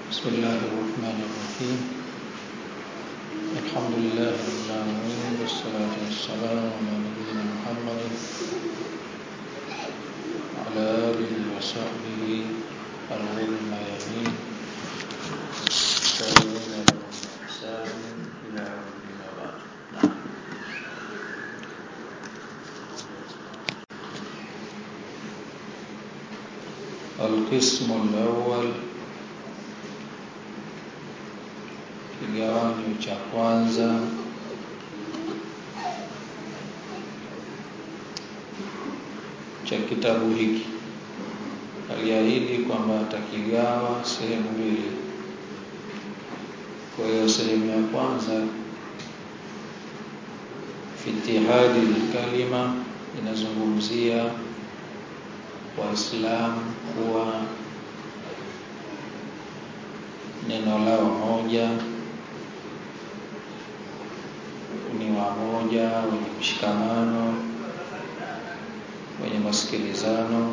بسم الله الرحمن الرحيم الحمد لله رب العالمين والصلاة والسلام على نبينا محمد وعلى آله وصحبه الغر الميامين التابعين لهم بإحسان إلى يوم الدين وبعد نعم. القسم الأول kigawanyo cha kwanza cha kitabu hiki aliahidi kwamba atakigawa sehemu mbili kwa hiyo sehemu ya kwanza fitihadi kalima inazungumzia waislamu kuwa neno lao moja ni wamoja wenye mshikamano wenye masikilizano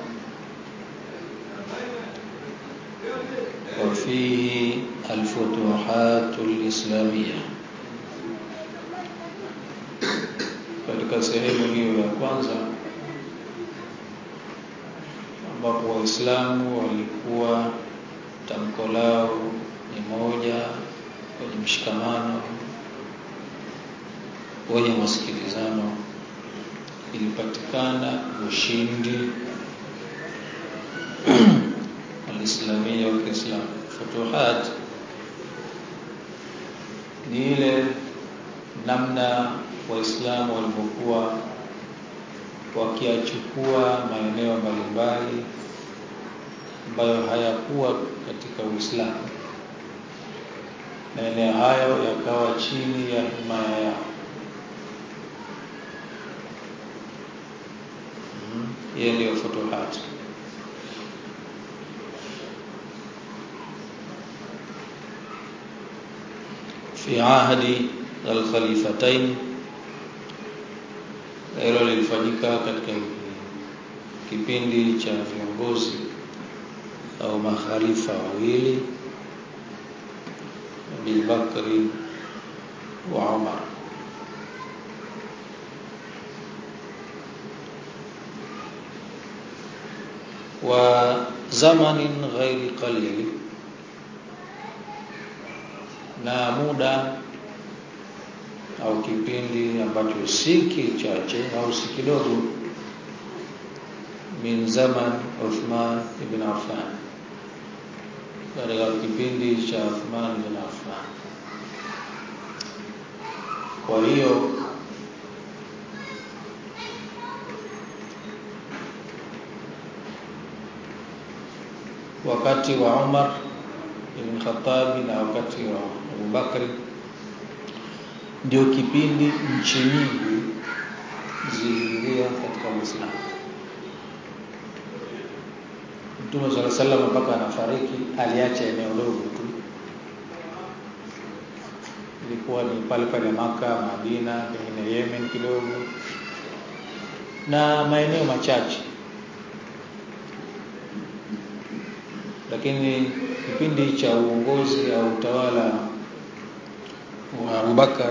وفيه الفتوحات الإسلامية katika sehemu hiyo ya kwanza ambapo waislamu walikuwa tamko lao ni moja wenye mshikamano wenye masikilizano ilipatikana ushindi alislamia wa Kiislamu futuhat ni ile namna waislamu walivyokuwa wakiachukua maeneo mbalimbali ambayo hayakuwa katika Uislamu maeneo hayo yakawa chini ya himaya yao hiyo ndio futuhat fi ahdi al-khalifatain hilo lilifanyika katika kipindi cha viongozi au makhalifa wawili Abi Bakri wa Umar wa zamanin ghairi qalil na muda au kipindi ambacho si kichache au si kidogo min zaman Uthman ibn Affan katika kipindi cha Uthman ibn Affan kwa hiyo wakati wa Umar ibn Khattab na wakati wa Abu Bakri ndio kipindi nchi nyingi ziliingia katika Uislamu. Mtume swalla sallam mpaka anafariki aliacha eneo dogo tu, ilikuwa ni pale pale Maka, Madina, pengine Yemen kidogo na maeneo machache lakini kipindi cha uongozi au utawala wa Abubakar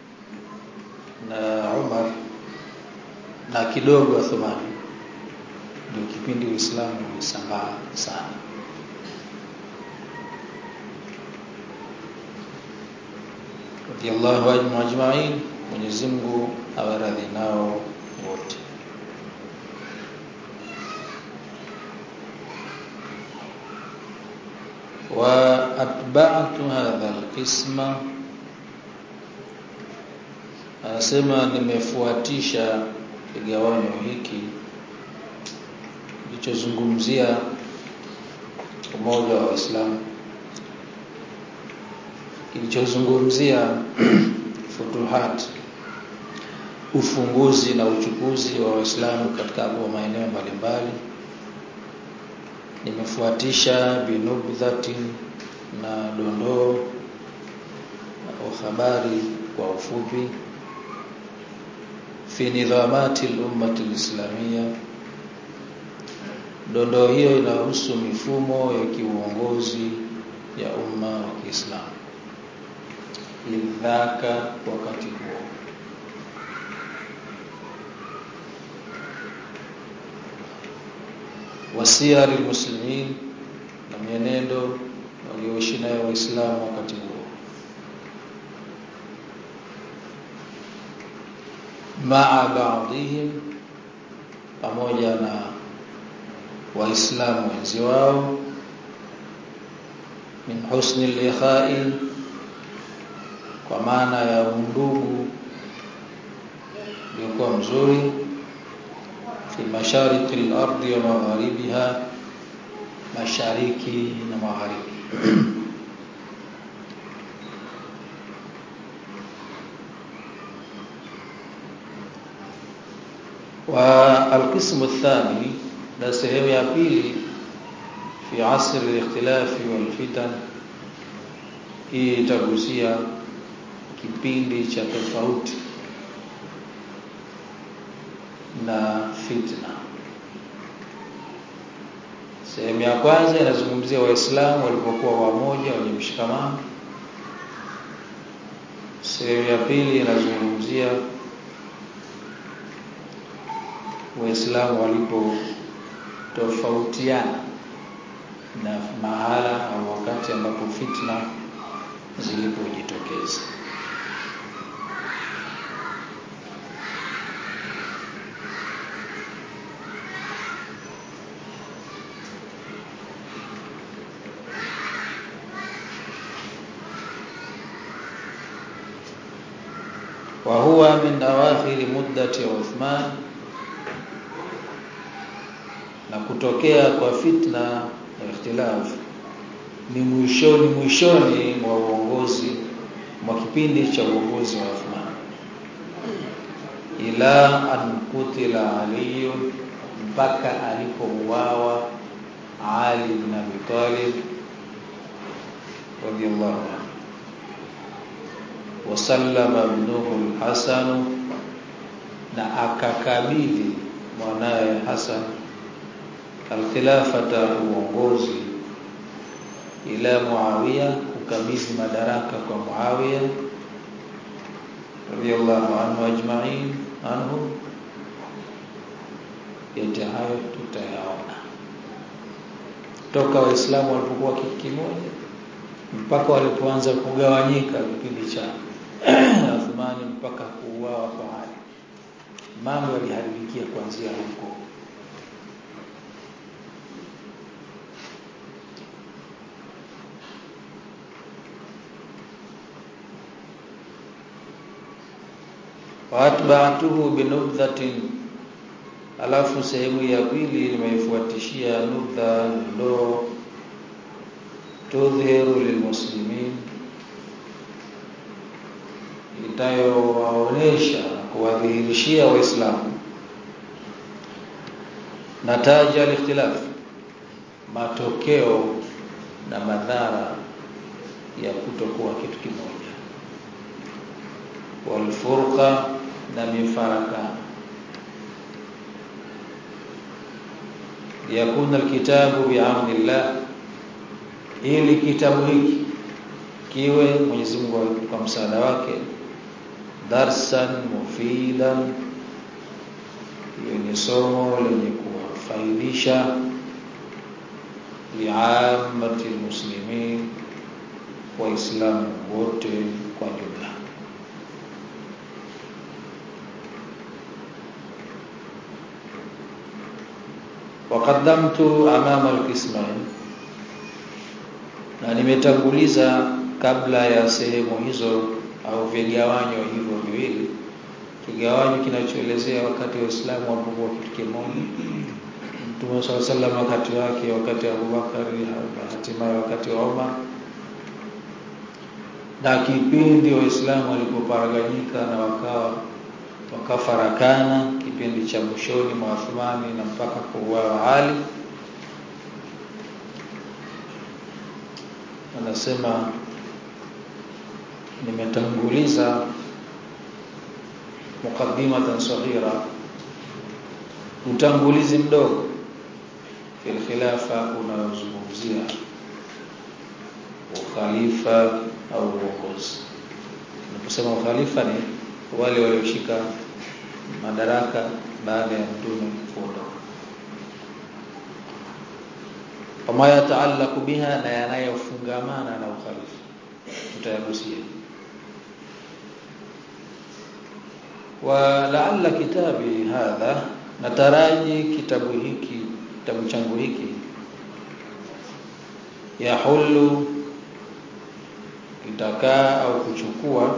na Umar na kidogo Uthmani ndio kipindi Uislamu ulisambaa sana radiyallahu anhum ajma'in Mwenyezi Mungu awaradhi nao wote وأتبعت هذا القسم anasema nimefuatisha kigawanyo hiki kilichozungumzia umoja wa Waislamu kilichozungumzia futuhat ufunguzi na uchukuzi wa Waislamu katika maeneo mbalimbali nimefuatisha binubdhati na dondoo au habari kwa ufupi fi nidhamati al-ummati al-islamiyya Dondoo hiyo inahusu mifumo ya kiuongozi ya umma wa Kiislamu lidhaka wakati huo wasiyari muslimin na mienendo walioishi nayo waislamu wakati huo maa baadhihim pamoja na waislamu wenzi wao min husni likhai kwa maana ya undugu uliokuwa mzuri fi mashariki al-ardi wa magharibiha mashariki na magharibi والقسم الثاني na sehemu ya pili fi asr al-ikhtilaf wal fitan hii itagusia kipindi cha tofauti na fitna sehemu ya kwanza inazungumzia waislamu walipokuwa wamoja wenye mshikamano sehemu ya pili inazungumzia waislamu walipo tofautiana na mahala au wakati ambapo fitna zilipojitokeza وهو من أواخر مدة عثمان na kutokea kwa fitna na ikhtilaf ni mwishoni mwishoni mwa uongozi mwa kipindi cha uongozi wa Uthman ila an kutila Ali mpaka alipouawa Ali bin Abi Talib radiyallahu anhu wasallama ibnuhu al-Hasan na akakabidhi mwanaye Hasan alkhilafata uongozi ila Muawiya kukabidhi madaraka kwa Muawiya radiyallahu anhu ajma'in anhu yote hayo tutayaona toka waislamu walipokuwa kitu kimoja mpaka walipoanza kugawanyika kipindi cha Uthmani mpaka kuuawa kwa Ali mambo yaliharibikia kuanzia huko waatba'tuhu binubdhatin alafu sehemu ya pili nimeifuatishia nubdha ndo tudhiru lilmuslimin itayowaonesha na kuwadhihirishia waislamu nataja alikhtilaf matokeo na madhara ya kutokuwa kitu kimoja walfurqa na mifarakano yakuna alkitabu bi'aunillah ili kitabu hiki kiwe Mwenyezi Mungu kwa msaada wake darsan mufidan ni somo lenye kuwafaidisha liamati muslimin waislamu wote kwa jumla waqaddamtu amama alqismain na nimetanguliza kabla ya sehemu hizo au vigawanyo hivyo viwili kigawanyo kinachoelezea wakati wa Uislamu walipokuwa kitu kimoja Mtume swalla sallam wakati wake wakati wa Abubakar hatimaye wakati wa Umar na kipindi waislamu walipoparaganyika na wakawa wakafarakana kipindi cha mwishoni mwa Uthmani na mpaka kuuawa Ali anasema nimetanguliza mukaddimatan saghira utangulizi mdogo fil khilafa unaozungumzia ukhalifa au uongozi. Tunaposema ukhalifa ni wale walioshika madaraka baada ya mtume kuondoka. Wama yataalaku biha, na yanayofungamana na ukhalifa tutayagusia. Wa laalla kitabi hadha, nataraji kitabu hiki kitabu changu hiki yahulu kitakaa au kuchukua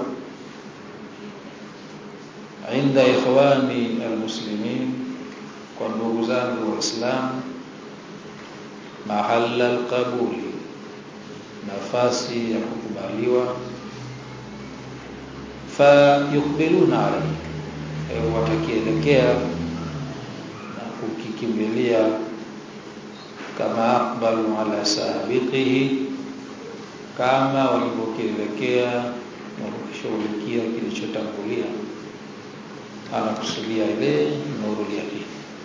inda ikhwani almuslimin, kwa ndugu zangu Waislamu, mahala alqabuli, nafasi ya kukubaliwa, fayukbiluna alayhi, watakielekea na kukikimbilia kama aqbalu ala sabiqihi, kama walivyokielekea na kukishughulikia kilichotangulia anakusudia ile nuru yaqin.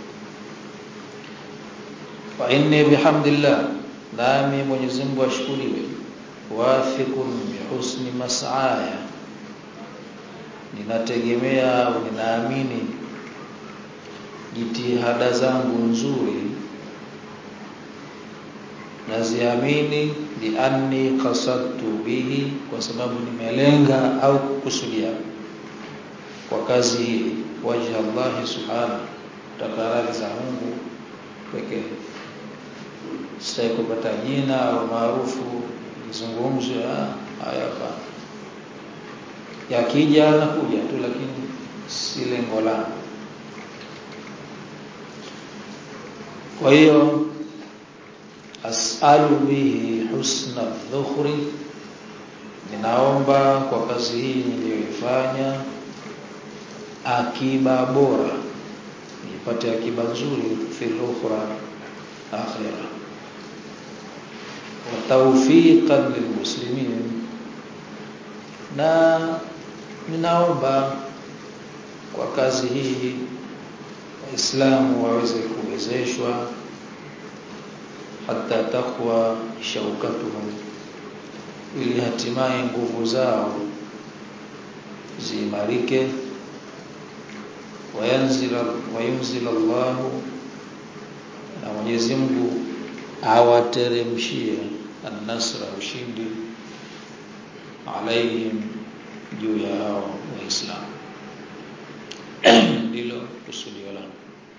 Fa inni bihamdillah, nami Mwenyezi Mungu ashukuriwe, wafiqun bihusni mas'aya, ninategemea au ninaamini jitihada zangu nzuri naziamini lianni qasadtu bihi, kwa sababu nimelenga au kukusudia kwa kazi hii wajha Allah subhanahu, takaradhi za Mungu pekee. Sitaki kupata jina au maarufu nizungumzwe haya hapa, yakija nakuja tu, lakini si lengo langu. Kwa hiyo as'alu bihi husna dhukhri, ninaomba kwa kazi hii niliyoifanya akiba bora, nipate akiba nzuri fil ukhra akhira, wa tawfiqan lilmuslimin, na ninaomba kwa kazi hii Waislamu waweze kuwezeshwa hata takwa shaukatuhum, ili hatimaye nguvu zao ziimarike wayanzila wayunzila Allahu, na Mwenyezi Mungu awateremshie an-nasra, ushindi alaihim, juu ya hao Waislamu. Ndilo kusudio langu.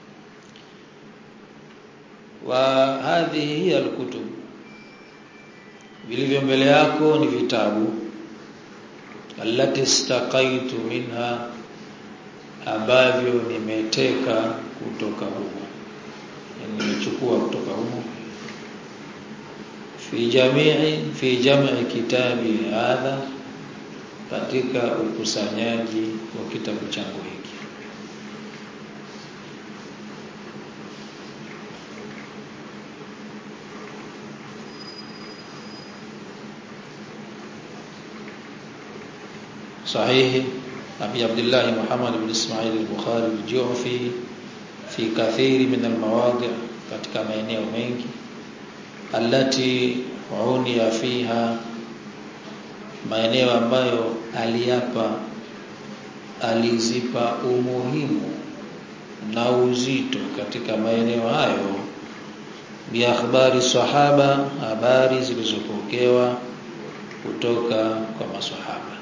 Wa hadhihi hiya alkutub, vilivyo mbele yako ni vitabu allati istaqaitu minha ambavyo nimeteka kutoka humo, nimechukua kutoka humo. Fi jamii fi jamii kitabi hadha, katika ukusanyaji wa kitabu changu hiki. Sahihi Abi Abdullah Muhammad bin Ismail al-Bukhari al-Ju'fi fi kathiri min al-mawadi', katika maeneo mengi allati uniya fiha, maeneo ambayo aliapa alizipa umuhimu na uzito katika maeneo hayo, bi akhbari sahaba, habari zilizopokewa kutoka kwa masahaba.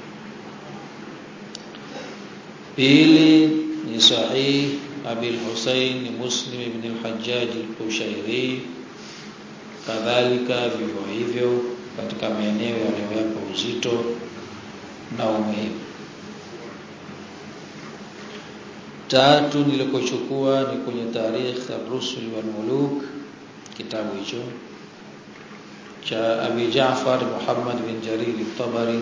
Pili ni sahih Abil Husayn Muslim ibn al-Hajjaj al-Kushairi, kadhalika vivyo hivyo katika maeneo yaliyoyapa uzito na umuhimu. Tatu nilikochukua ni kwenye Tarikh ar-Rusul wal Muluk, kitabu hicho cha Abi Ja'far Muhammad bin Jarir al-Tabari,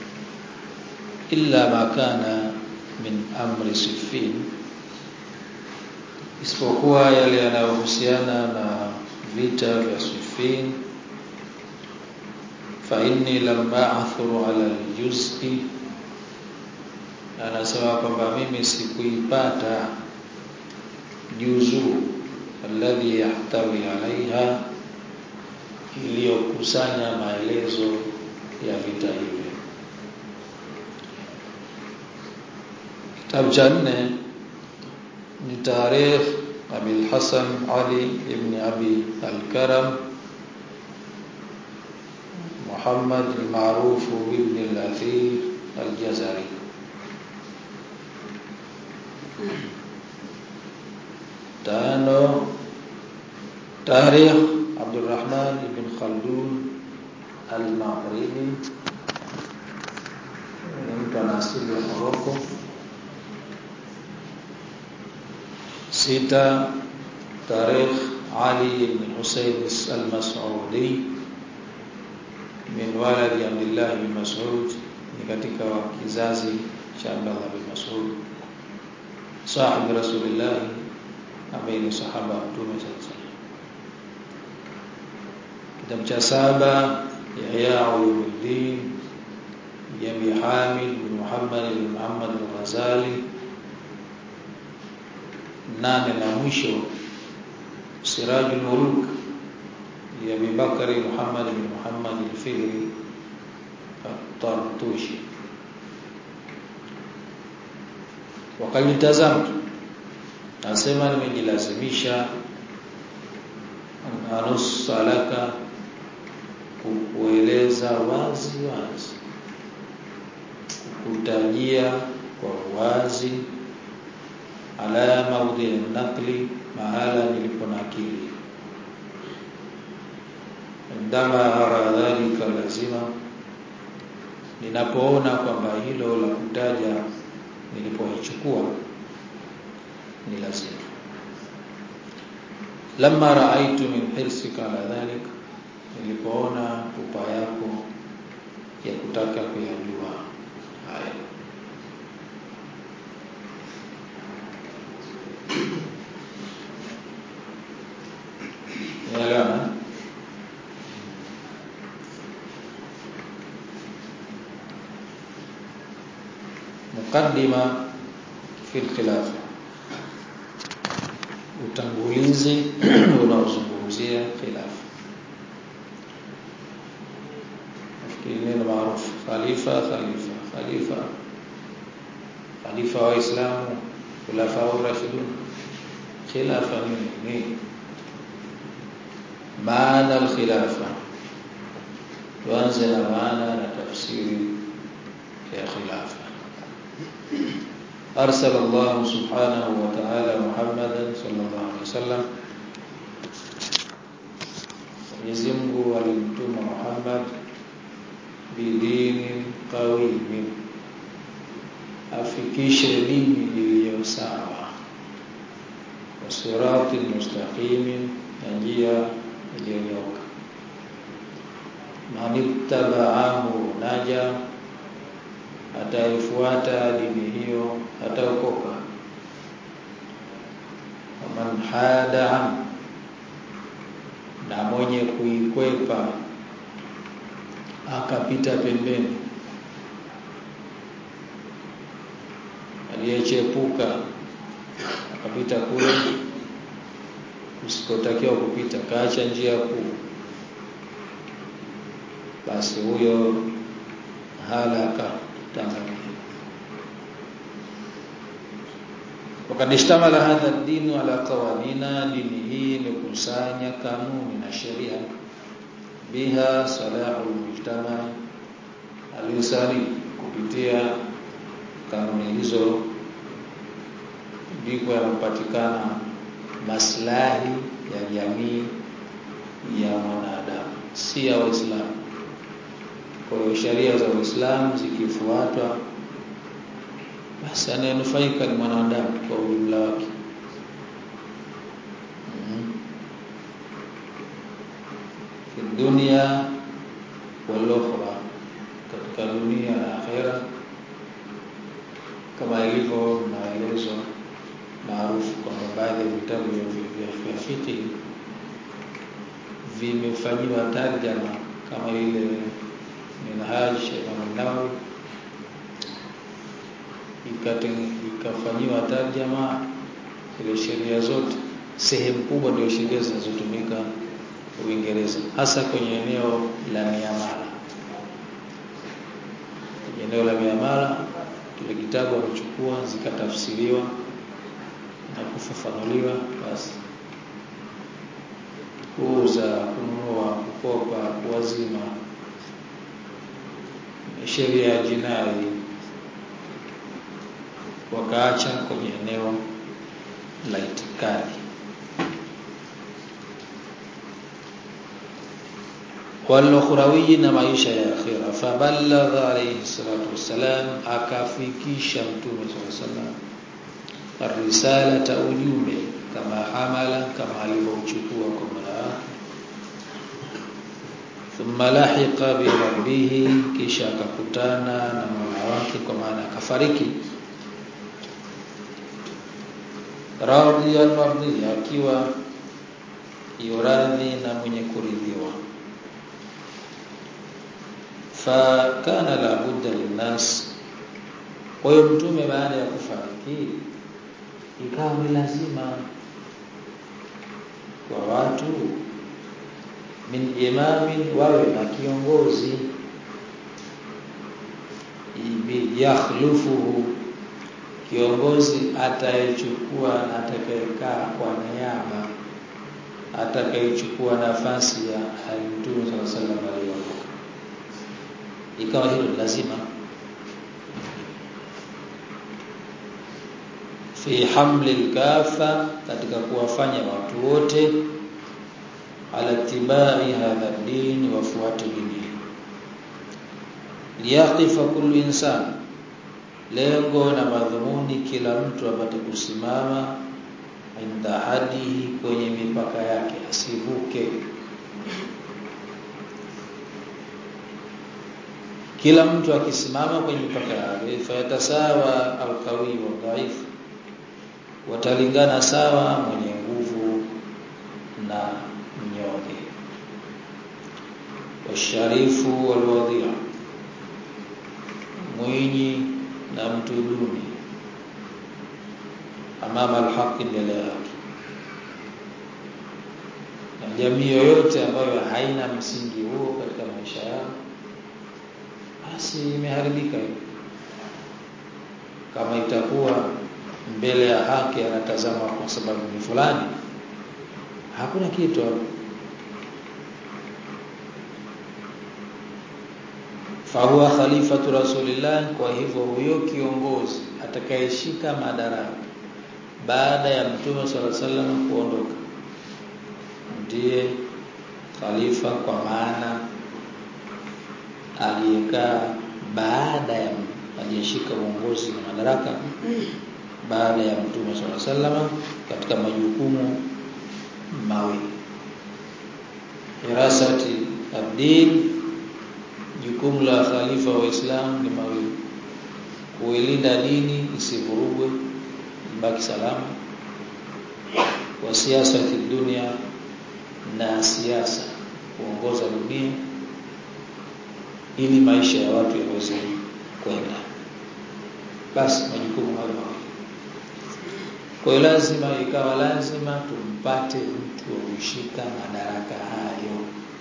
illa ma kana min amri Siffin, isipokuwa yale yanayohusiana na vita vya Siffin. Fa inni lam ba'thuru ala al-juz'i, anasema kwamba mimi sikuipata juzu alladhi yahtawi alaiha, iliyokusanya maelezo ya vita hivi. Kitabu cha nne ni Tarikh Abil Hasan Ali ibn Abi Al-Karam Muhammad al-Ma'ruf ibn al-Athir al-Jazari tano Tarikh Abdul Rahman ibn Khaldun al-Maghribi ni mtu ana asili ya Morocco sita Tarikh Ali ibn Husayn al-Mas'udi min waladi Abdullah bin Mas'ud ni katika kizazi cha Abdullah bin Mas'ud sahibi Rasulullah ambaye ni sahaba wa Mtume sallallahu Kitabu cha saba Yahya Ulumuddin Jami Hamid bin Muhammad bin Muhammad al-Ghazali nane na mwisho Sirajul Muluk ya Abi Bakari Muhammad bin Muhammad al-Fihri at-Tartushi wakalitazamtu nasema nimejilazimisha anus salaka kukueleza wazi wazi kukutajia kwa wazi ala maudhi nakli mahala niliponakili ndama ara dhalika lazima ninapoona kwamba hilo la kutaja nilipoichukua ni lazima lamma raaitu min hirsika ala dhalik nilipoona pupa yako ya kutaka kuyajua haya Yaelewana? Mukaddima fi khilafa, utangulizi unaozungumzia khilafa. Nafikiri neno maarufu khalifa, khalifa, khalifa, khalifa wa Islamu, khulafa ar-rashidun. Khilafa nini? Nini? maana al-khilafa tuanze na maana na tafsiri ya khilafa أرسل الله سبحانه وتعالى محمدا صلى الله عليه وسلم Mwenyezi Mungu alimtuma Muhammad bidini qawimin, afikishe dini iliyo sawa, wasirati mustaqimin, na njia iliyonyoka. Man ittabaahu naja, ataifuata dini hiyo ataokoka. Waman hada an, na mwenye kuikwepa akapita pembeni, aliyechepuka akapita kule usikotakiwa kupita, kaacha njia kuu, basi huyo halaka tangamia. Wakad ishtamala hadha dinu ala qawanina, dini hii imekusanya kanuni na sheria, biha salahu mujtama alinsani, kupitia kanuni hizo ndiko yanapatikana maslahi ya jamii ya mwanadamu, si ya Waislamu. Kwa hiyo sheria za Uislamu zikifuatwa, basi anayenufaika ni mwanadamu kwa ujumla wake. mm fi dunia wal ukhra, katika dunia na akhera, kama ilivyo maelezo maarufu kwamba baadhi ya vitabu vya fiqh vimefanyiwa tarjama kama ile Minhaj Imam Nawawi ikafanyiwa tarjama ile sheria zote, sehemu kubwa ndio sheria zinazotumika Uingereza, hasa kwenye eneo la miamala. Kwenye eneo la miamala, kile kitabu amechukua zikatafsiriwa na kufafanuliwa, basi kuuza, kununua, kukopa, kuwazima, sheria ya jinai wakaacha kwenye eneo la itikadi. Walukhrawi na maisha ya akhira, faballagha alayhi salatu wassalam, akafikisha Mtume sallallahu alayhi wasallam arisalata, ujumbe kama hamala, kama alivyouchukua kwa mola wake. Thumma lahiqa bi rabbihi, kisha akakutana na mola wake, kwa maana akafariki radhiyan mardhiya, akiwa yuradhi na mwenye kuridhiwa. Fakana la budda linnas, kwa hiyo mtume baada ya kufariki ikawa ni lazima kwa watu min imamin, wawe na kiongozi yakhlufuhu kiongozi atayechukua na atakayekaa kwa niaba, atakayechukua nafasi ya Mtume sallallahu alaihi wasallam aliyoondoka. Ikawa hilo ni lazima fi hamli lkafa, katika kuwafanya watu wote ala tibai hadha dini, wafuate dini liyaqifa kullu insan lengo na madhumuni, kila mtu apate kusimama inda hadihi, kwenye mipaka yake, asivuke. Kila mtu akisimama kwenye mipaka yake, fayatasawa alqawi wa dhaifu, watalingana sawa mwenye nguvu na mnyonge, washarifu walwadhia, mwinyi na mtu duni, amama alhaqi, mbele ya haki. Na jamii yoyote ambayo haina msingi huo katika maisha yao, basi imeharibika. Kama itakuwa mbele ya haki anatazama kwa sababu ni fulani, hakuna kitu hapo. fahuwa khalifatu rasulillah. Kwa hivyo huyo kiongozi atakayeshika madaraka baada ya mtume sallallahu alaihi wasallam kuondoka ndiye khalifa, kwa maana aliyekaa baada ya aliyeshika uongozi na madaraka baada ya mtume sallallahu alaihi wasallam katika majukumu mawili, hirasati ad-din Jukumu la khalifa wa Islam ni mawili: kuilinda dini isivurugwe, ibaki salama, wa siasa kidunia, na siasa kuongoza dunia ili maisha ya watu yaweze kwenda. Basi majukumu hayo mawili. Kwa hiyo lazima, ikawa lazima tumpate mtu wa kushika madaraka hayo.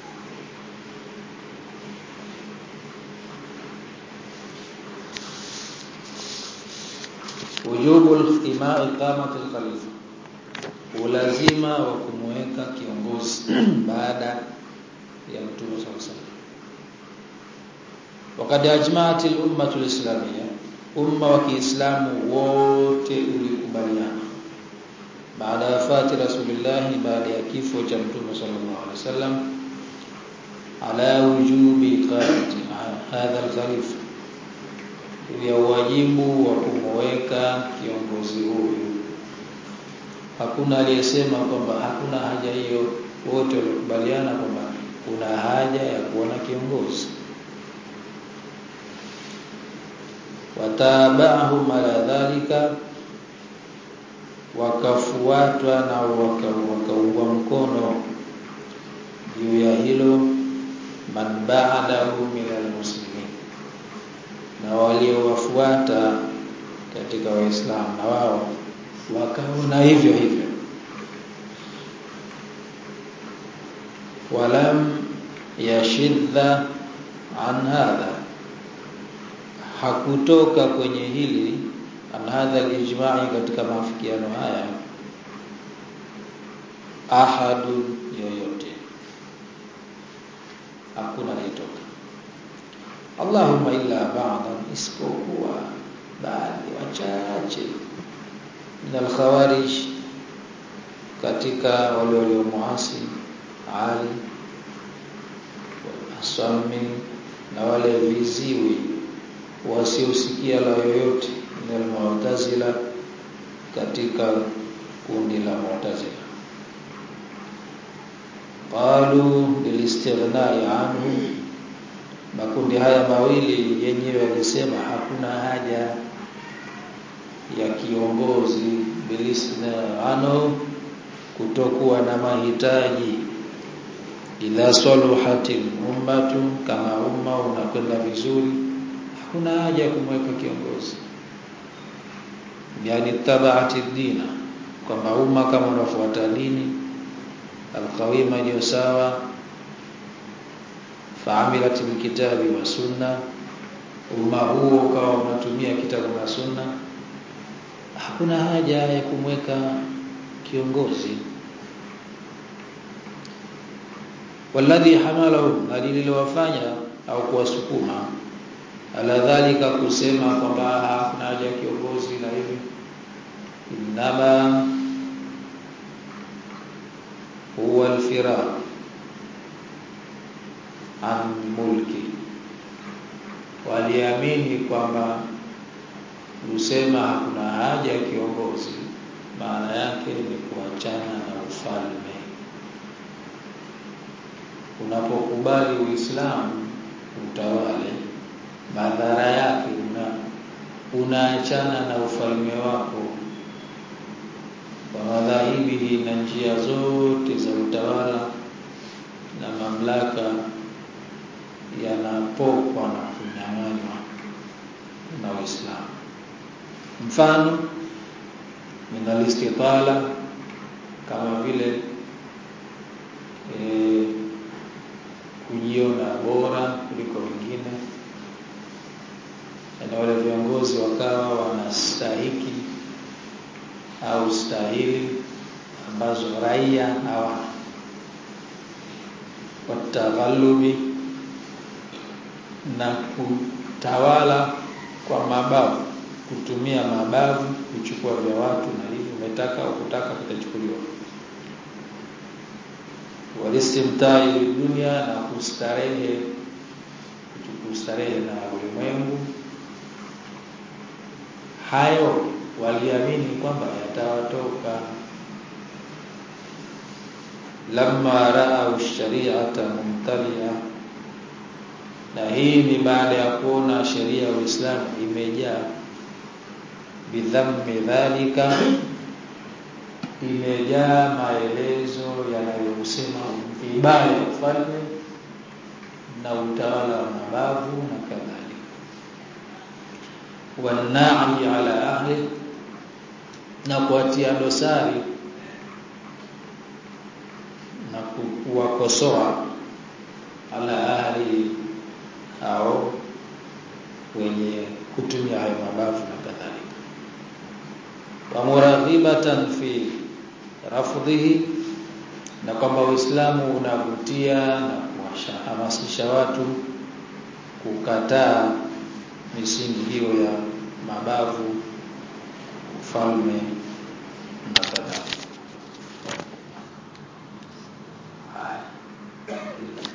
Wujubu iqamati al-khalifa, ulazima wa kumweka kiongozi baada ya mtume sallallahu alaihi wasallam. Wakad ajmaat al-ummatu al-islamiyya, umma wa Kiislamu wote ulikubaliana baada ya wafati Rasulullah, baada ya kifo cha mtume sallallahu alaihi wasallam, ala wujubi iqamati hadha al-khalifa ya wajibu wa kumweka kiongozi huyu. Hakuna aliyesema kwamba hakuna haja hiyo, wote walikubaliana kwamba kuna haja ya kuona kiongozi. Watabahum ala dhalika, wakafuatwa na wakaungwa mkono juu ya hilo, man ba'dahu min almuslimin na waliowafuata katika Waislamu na wao wakaona hivyo hivyo. walam yashidha an hadha hakutoka kwenye hili an hadha alijma'i katika maafikiano haya ahadu yoyote hakuna aliyetoka Allahumma illa ba'da isipokuwa baadhi wachache min al-khawarij katika wale waliomuasi Ali asami na wale viziwi wasiosikia la yoyote min al-mu'tazila katika kundi la mu'tazila qalu lilistighnai anhu makundi haya mawili yenyewe yalisema hakuna haja ya kiongozi bilisna ano kutokuwa na mahitaji ila saluhatil ummatu kama umma unakwenda vizuri hakuna haja ya kumweka kiongozi yani tabaati dina kwamba umma kama unafuata dini alqawima iliyo sawa faamilat bilkitabi wa sunna umma huo ukawa unatumia kitabu na sunna hakuna haja ya kumweka kiongozi walladhi hamalahu alilowafanya au kuwasukuma ala dhalika kusema kwamba hakuna haja ya kiongozi na hivi inama huwa alfiraq an mulki waliamini kwamba kusema hakuna haja ya kiongozi maana yake ni kuachana na ufalme unapokubali uislamu utawale madhara yake una unaachana na ufalme wako kwa madhahibi na njia zote za utawala na mamlaka yanapokwa na kunyang'anywa na Uislamu. Mfano min istitala kama vile e, kujiona bora kuliko wengine, na wale viongozi wakawa wanastahiki au stahili ambazo raia hawana, wataghalubi na kutawala kwa mabavu, kutumia mabavu kuchukua vya watu, na hivi umetaka au kutaka kitachukuliwa. Walistimtai dunia na kustarehe, kustarehe na ulimwengu. Hayo waliamini kwamba yatawatoka lamma raau shari'ata mumtalia na hii ni baada ya kuona sheria ya Uislamu imejaa bidhammi dhalika, imejaa maelezo yanayosema vibaya ufalme na utawala wa mabavu na kadhalika, wanai ala ahli, na kuatia dosari na kuwakosoa ala ahli au wenye kutumia hayo mabavu na kadhalika, wa muraghibatan fi rafdhihi, na kwamba Uislamu unavutia na kuwahamasisha watu kukataa misingi hiyo ya mabavu, ufalme na kadhalika.